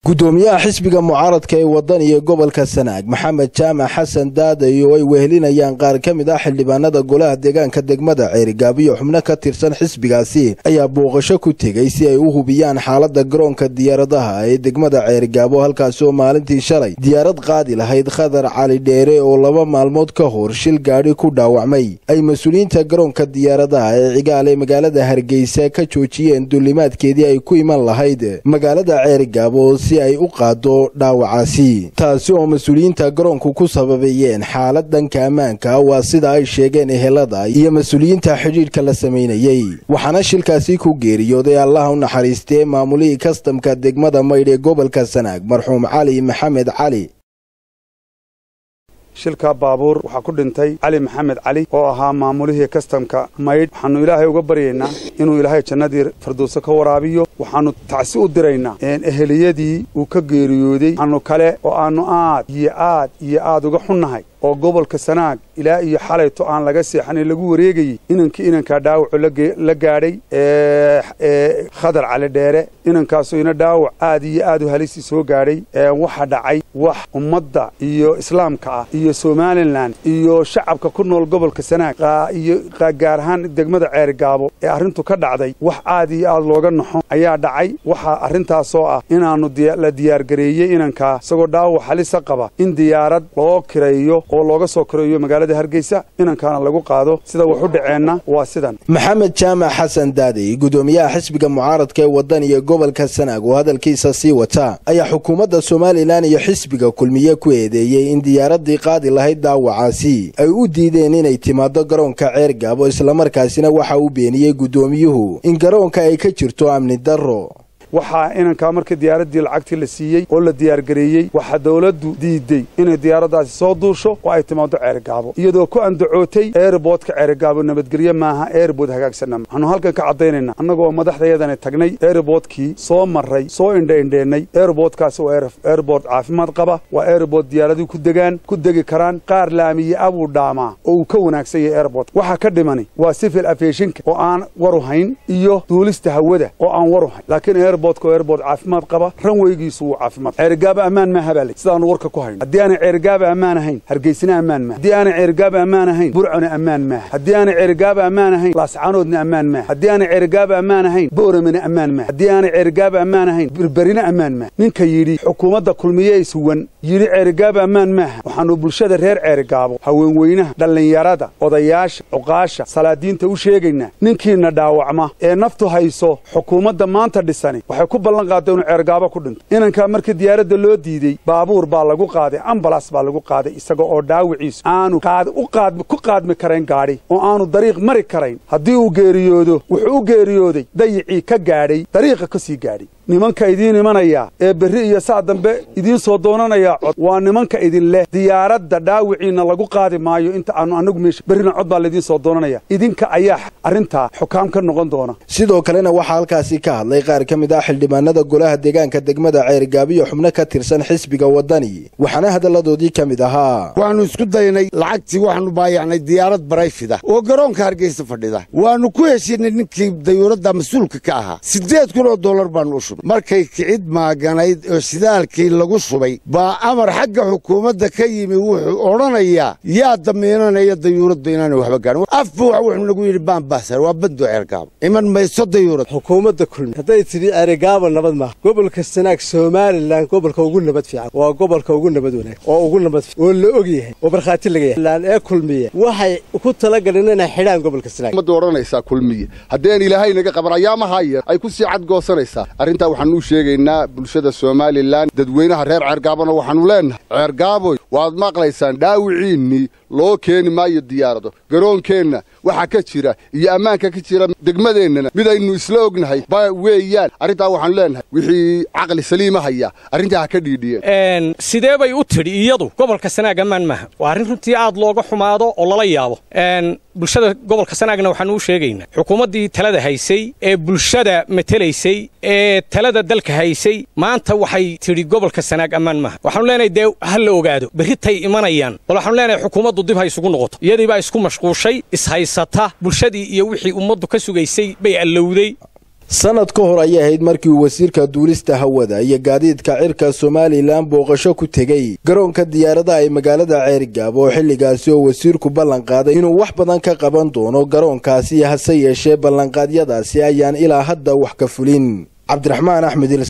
gudoomiyaha xisbiga mucaaradka ee waddan iyo gobolka sanaag maxamed jaamac xasan daadayo oo ay wehelinayaan qaar ka mid ah xildhibaanada golaha deegaanka degmada ceerigaabiyo xubno ka tirsan xisbigaasi ayaa booqasho ku tegey si ay u hubiyaan xaaladda garoonka diyaaradaha ee degmada ceerigaabo halkaasi oo maalintii shalay diyaarad qaadi lahayd khadar cali dheere oo laba maalmood ka hor shil gaadhi ku dhaawacmay ay mas-uuliyiinta garoonka diyaaradaha ee cigaal ee magaalada hargeysa ka joojiyeen duulimaadkeedii ay ku iman lahayd magaalada ceerigaabo si ay u qaado dhaawacaasi taasi oo mas-uuliyiinta garoonku ku sababeeyeen xaalad dhanka ammaanka waa sida ay sheegeen ehelada iyo mas-uuliyiinta xidhiidhka la samaynayey waxaana shilkaasi ku geeriyooday allaha u naxariistee maamulihii kastamka degmada maydh ee gobolka sanaag marxuum cali maxamed cali shilkaa baabuur waxaa ku dhintay cali maxamed cali oo ahaa maamulihii kastamka maydh waxaannu ilaahay uga baryaynaa inuu ilaahay jannadii farduuso ka waraabiyo waxaannu tacsi u diraynaa eheliyadii uu ka geeriyooday waxaannu kale oo aannu aad iyo aad iyo aad uga xunnahay oo gobolka sanaag ilaa iyo xalayto aan laga seexanay lagu wareegayey inankii inankaa dhaawacu la gaadhay khadar cali dheere inankaasu ina dhaawac aad iyo aad u halisi soo gaadhay waxa dhacay wax ummadda iyo islaamka ah iyo somalilan iyo shacabka ku nool gobolka sanaag iyo gaar ahaan degmada ceerigaabo ee arrintu ka dhacday wax aad iyo aad looga naxo ayaa dhacay waxaa arrintaasoo ah inaannu la diyaargareeyey inankaa isagoo dhaawac halisa qaba in diyaarad loo kireeyo oo looga soo koreeyo magaalada hargeysa inankaana lagu qaado sida wax u dhaceenna waa sidan maxamed jaamac xasan daadey gudoomiyaha xisbiga mucaaradka ee waddan iyo gobolka sanaag oo hadalkiisa sii wata ayaa xukuumadda somalilan iyo xisbiga kulmiye ku eedeeyey in diyaaraddii qaadi lahayd daawacaasi ay u diideen inay timaado garoonka ceergaabo islamarkaasina waxa uu beeniyey guddoomiyuhu in garoonka ay ka jirto amni darro waxaa inankaa markii diyaaraddii lacagtii la siiyey oo la diyaargareeyey waxaa dawladdu diiday inay diyaaraddaasi soo duusho oo ay timaado ceerigaabo iyadoo ku andacootay eerboodka ceerigaabo nabadgelye maaha eerbood hagaagsanna waxaanu halkan ka caddaynaynaa annagoo madaxdayadani tagnay eerboodkii soo marray soo indhaindheennay eerboodkaasi waa eerbood caafimaad qaba waa eerbood diyaaradii ku degaan ku degi karaan qaar laamiye abuu dhaamaa oo uu ka wanaagsan yahay eerboodka waxaa ka dhimani waa sifil afeeshinka oo aan waru hayn iyo duulista hawada oo aan waru hayn laakiin eerbood caafimaad qaba ranweygiisu wuu caafimaad ceerigaaba ammaan maaha baa le sidaannu warka ku hayno haddii aanay ceerigaaba ammaan ahayn hargeysina ammaan maaha haddii aanay ceerigaaba ammaan ahayn burcona ammaan maaha haddii aanay ceerigaaba ammaan ahayn laascaanoodna ammaan maaha haddii aanay ceerigaaba ammaan ahayn booramina ammaan maaha haddii aanay ceerigaaba ammaan ahayn berberina ammaan maaha ninka yidhi xukuumadda kulmiye ishuwan yidhi ceerigaaba ammaan maaha waxaannu bulshada reer ceerigaabo haweenweynaha dhallinyarada odayaasha cuqaasha salaadiinta u sheegaynaa ninkiina dhaawacma ee naftu hayso xukuumadda maanta dhisani waxay ku ballan qaadday inuu ceergaabo ku dhinto inankaa markii diyaaradda loo diidey baabuur baa lagu qaaday ambalas baa lagu qaaday isaga oo dhaawiciisu aanu ku qaadmi karayn gaadhi oo aanu dariiq mari karayn haddii uu geeriyoodo wuxuu u geeriyooday dayicii ka gaadhay dariiqa ka sii gaadhay nimanka idiin imanaya ee berri iyo saa dambe idiin soo doonanayaa cod waa nimanka idin leh diyaaradda dhaawiciinna lagu qaadi maayo inta aanu annagu meesha berrina cod baa laydiin soo doonanaya idinka ayaa arrintaa xukaam ka noqon doona sidoo kalena waxaa halkaasi ka hadlay qaar ka mid ah xildhibaanada golaha deegaanka degmada ceergaabiyo xubno ka tirsan xisbiga waddani waxaana hadalladoodii ka mid ahaa waxaannu isku daynay lacagtii waxaannu baayacnay diyaarad barayfida oo garoonka hargeysa fadhida waannu ku heshiinay ninkii dayuuradda mas-uulka ka ahaa siddeed kun oo dollar baannu u shubay markay kicid maaganayd oo shidaalkii lagu shubay baa amar xagga xukuumadda ka yimi wuxuu odhanayaa yaa damiinanaya dayuuraddu inaanay waxba gaarin afbu wax wuxuu nagu yidhi baanbaasar waa bandoo ceergaabo iman mayso dayuurad xukuumadda kulmi hadday tidhi ceerigaabo nabad maaha gobolka sanaag somalilan gobolka ugu nabad fiican waa gobolka ugu nabad wanaag oo ugu nabad oo la og yahay oo markhaati laga yahay laan ee kulmiye waxay ku talagaleen inay xidhaan gobolka sanaag ummadda odhanaysaa kulmiye haddeen ilaahay naga qaban ayaamaha yar ay ku sii cadgoosanaysaa arrintaa waxaanu u sheegaynaa bulshada somalilan dadweynaha reer ceergaabona waxaannu leennahay ceergaaboy waad maqlaysaan dhaawiciinnii loo keeni maayo diyaarado garoonkeenna waxaa ka jira iyo ammaanka ka jira degmadeennana midaynu isla ognahay ba weeyaan arrintaa waxaanu leennahay wixii caqli saliima haya arrintaa ha ka dhiidhiyeen sidee bay u tidhi iyadu gobolka sanaag ammaan maaha waa arrin runtii aad looga xumaado oo lala yaabo bulshada gobolka sanaagna waxaanu u sheegaynaa xukuumaddii talada haysay ee bulshada matelaysay ee talada dalka haysay maanta waxay tidhi gobolka sanaag ammaan maaha waxaanu leenahay dee ha la ogaado berritay imanayaan bal waxaanu leenahay xukuumaddu dib ha isugu noqoto iyadii baa isku mashquushay ishaysata bulshadii iyo wixii ummaddu ka sugaysay bay allowday sanad ka hor ayay ahayd markii uu wasiirka duulista hawada iyo gaadiidka cirka somalilan booqasho ku tegey garoonka diyaaradaha ee magaalada ceerigaab oo xilligaasi oo wasiirku ballan qaaday inuu wax badan ka qaban doono garoonkaasi hase yeeshee ballanqaadyadaasi ayaan ilaa hadda wax ka fulin cabdiraxmaan axmed